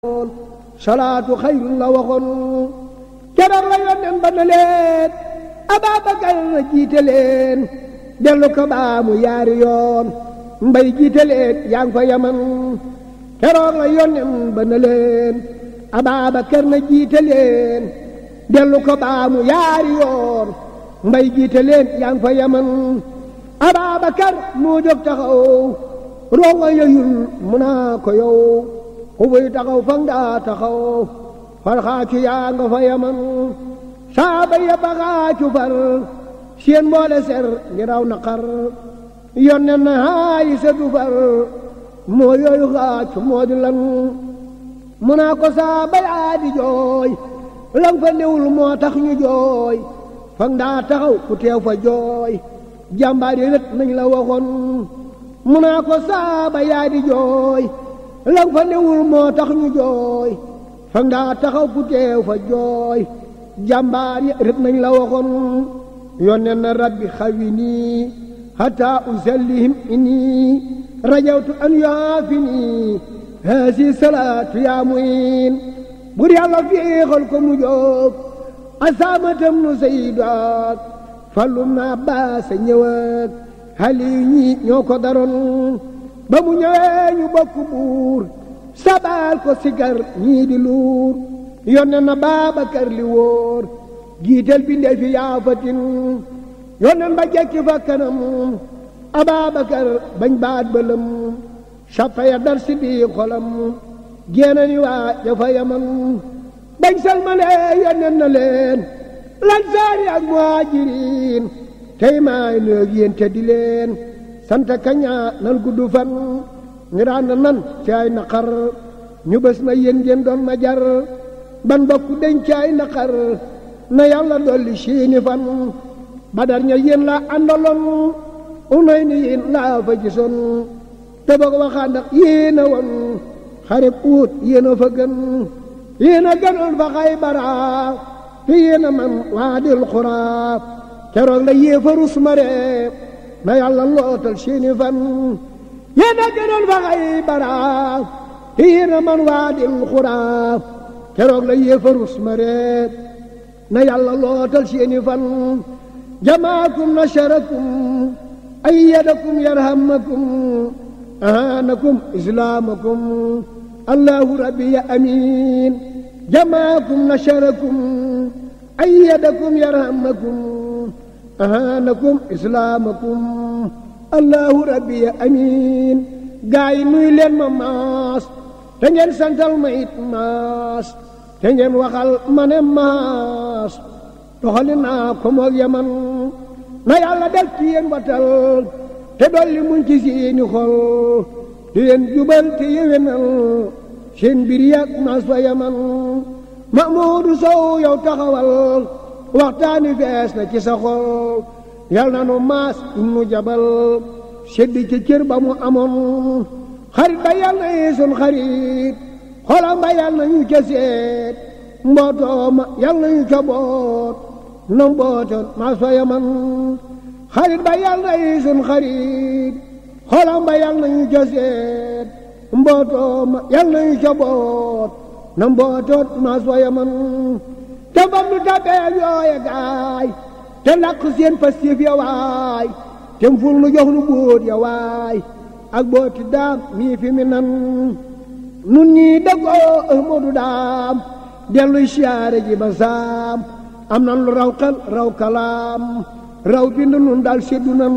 salaatu xayrun la waxoon keroog la yónneen ba na leen Ababakar na jiite leen dellu ko baamu yaari yoon mbay jiite leen yaa ngi fa yaman keroog la yónneen ba na leen Ababakar na jiite leen dellu ko baamu yaari yoon mbay jiite leen yaa ngi fa yaman Ababakar moo jóg taxaw rongo yeyul mu naa ko yow ku buy taxaw fang daa taxaw farxaacu yaa nga fa yaman saaba ya baxaacu far seen mboole ser ngi raw naqar yonne na haayi sa du far moo yooyu xaacu moo di lan mu naa ko saaba yaa di jooy lang fa newul moo tax ñu jooy fang daa taxaw ku teew fa jooy jàmbaar yi rët nañ la waxoon mu naa ko saaba yaa di jooy lang fa newul moo tax ñu jooy fang daa taxaw ku teew fa jooy jàmbaar yi rët nañ la waxoon yónnee na rabbi xawi nii hatta usallihim inni rajawtu an yaafi nii haasi salaatu yaa muin bur yàlla féexal ko mu jóg asaamatam nu sayyidaat fallum na baasa ñëwag xali ñi ñoo ko daroon ba mu ñëwee ñu bokk buur sabal ko sigar ñii di luur yonne na Baabakar li wóor giital bi ndee fi yaafatin yonnen ba jekki fa kanam Ababakar bañ baat bëlëm sappa ya dar si bii xolam génne ni waa jafa yaman bañ salmalee yonnen na leen lansaari ak muhaajiriin tey maay nëeg yéen te di leen sant kaña nan gudd fan ñu daan nan ci ay naqar ñu bés na yéen ngeen doon ma jar ban bokk deñ ci ay naqar na yàlla dolli siini fan badar ña yéen la àndaloon unay ni yéen laa fa gisoon te boog waxaa ndax yéen a woon xarib uut yéen a fa gën yéen a gënoon fa Xaybara te yéen a man waadil xuraa keroog la yéefarus mare na yàlla lootal seeni fan yéen a gënoon fa Xaybara te yéen a man waadil xuraa keroog la yéefarus mare na yàlla lootal seeni fan jamaakum nasarakum ayyadakum yarhamakum ahanakum islaamakum allahu rabbi ya amiin jamaakum nasarakum ayyadakum yarhamakum ahanakum islaamakum allahu rabbi ya amiin gaa yi nuy leen ma maas te ngeen santal ma it maas te ngeen waxal ma ne maas doxali naa ko moog yaman na yàlla def ci yéen watal te dolli muñ ci seeni xol di leen jubal te yewenal seen mbir yàgg maas fa yaman Mahmuudu Sow yow taxawal waxtaani fees na ci sa xol yal na nu maas nu jabal sedd ci cër ba mu amoon xarit ba yal na yi sun xarit xolam ba yal na ñu ca seet mbootoo ma yal na ñu ca boot na mbootoon maas fa yaman xarit ba yal na yi sun xarit xolam ba yal na ñu ca seet mbootoo ma yal na ñu ca boot na mbootoot maas fa yaman te fam nu tabee yooye gaay te làq seen pastif ya waay te ful nu jox nu bóot ya waay ak booti daam mii fi mi nan nun ñii dëggoo Ahmadu daam delluy siyaare ji ba saam am nan lu raw xel raw kalaam raw bind nun dal seddu nan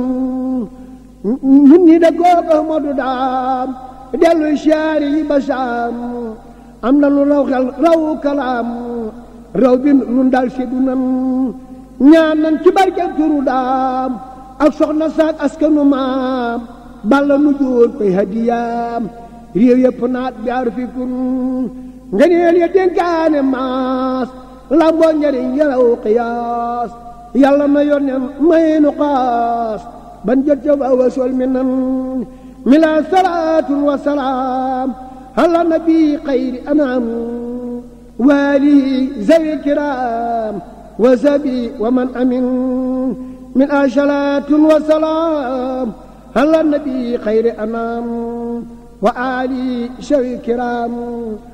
nun ñii dëggoo Ahmadu daam delluy siyaare ji ba saam am nan lu raw xel raw kalaam raw bind nun dal seddu nan ñaan nan ci barkeel turu daam ak soxna saak askanu maam balla nu jóor koy hadiyaam réew yëpp naat bi ar fi kun ngeneel ya dénkaane maas lamboo njariñ yaraw qiyaas yàlla na yonnen may nu xaas ban jot ca wa wasol mi nan mi la salaatun wa salaam ala nabi xayri anam waalihi zawi kiraam wa sabi wa man amin min asalaatun wa salaam ala nabi xayri anam wa ali shawi kiram